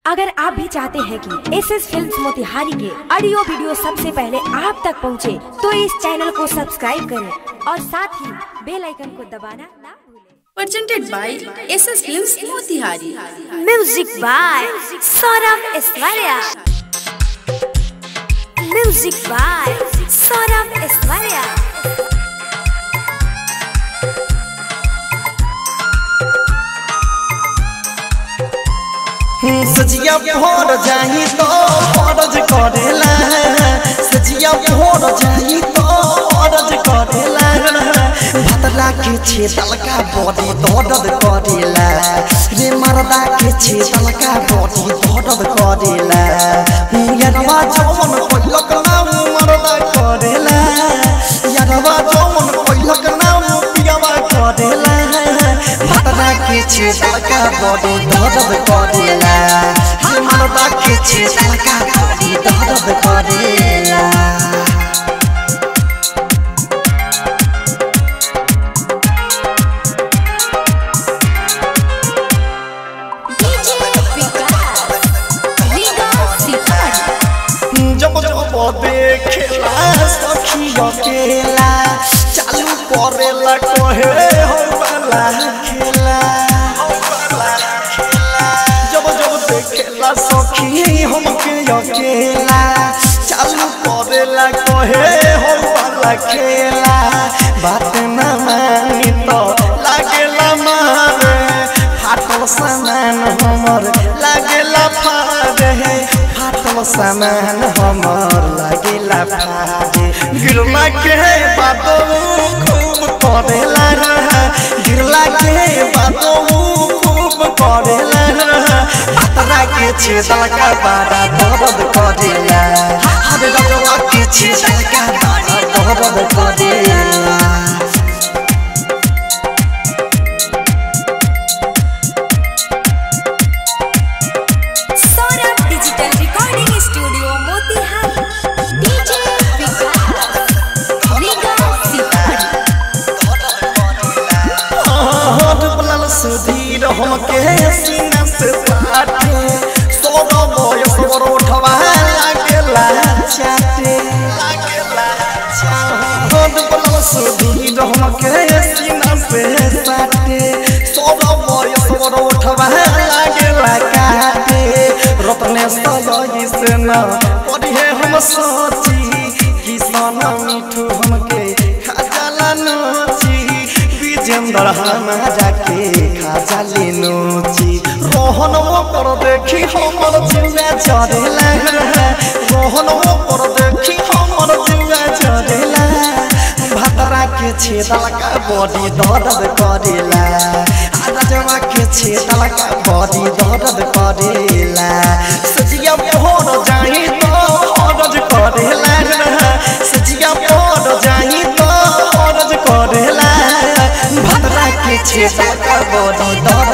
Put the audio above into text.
अगर आप भी चाहते हैं कि एस एस फिल्म मोतिहारी के ऑडियो वीडियो सबसे पहले आप तक पहुंचे, तो इस चैनल को सब्सक्राइब करें और साथ ही बेल आइकन को दबाना ना भूलें presented by SS Films Motihari. Music by Saurabh Aishwarya music by Saurabh Aishwarya सजिया भोर जाही तो फरज करेला सजिया भोर जाही तो फरज करेला भतला के छे तलका बॉडी दर्द करेला रे मरदा के छे तलका बॉडी दर्द करेला यारवा जवन कोइलक नाम मरदा करेला यारवा जवन कोइलक नाम पियावा करेला भतला के छे तलका बॉडी दर्द करेला रे मरदा के छे तलका बॉडी दर्द करेला डीजे विकास रीगा सीतामढ़ी जब जब देखेला सखी अकेला चालू करेला कहे हो वाला खेला जब जब देखेला सखी हमके अकेला चालू करेला कहे हो वाला खेला बात न मानी तो लागेला मारे फाटल सामान हमर लागेला फारे फाटल सामान हमर लागेला फारे गिरला के बातो खूब करेला रहा गिरला के बातो खूब करेला रहा पतरा के छेदल का बारा दर्द करेला हर रजवा के छेदल का बारा दर्द करेला Saurabh digital recording studio Motihari DJ Vikas Riga Sitamarhi हाथ पलल सुधीर हमके सीना से साटे सोनो बयस बरोठवा लागेला चाटे हाथ पलल सुधीर हमके सीना से साटे सोनो बयस बरोठवा लागेला काटे रत्ने सजई से न पढ़े हम सोची किसान मिठू हमके खाजाला नोची विजेंद्र हमारा के खाजा ले नोची रोहन वो पर देखी हमर जिंदा चढ़ेला रोहन वो पर देखी हमर जिंदा चढ़ेला भतरा के छेदल का बॉडी दर्द करेला राजवा के छेदल का बॉडी दर्द करेला सजिया भोर जाही तो औरज करेला सजिया भोर जाही तो औरज करेला भतरा के छेदल का बॉडी दर्द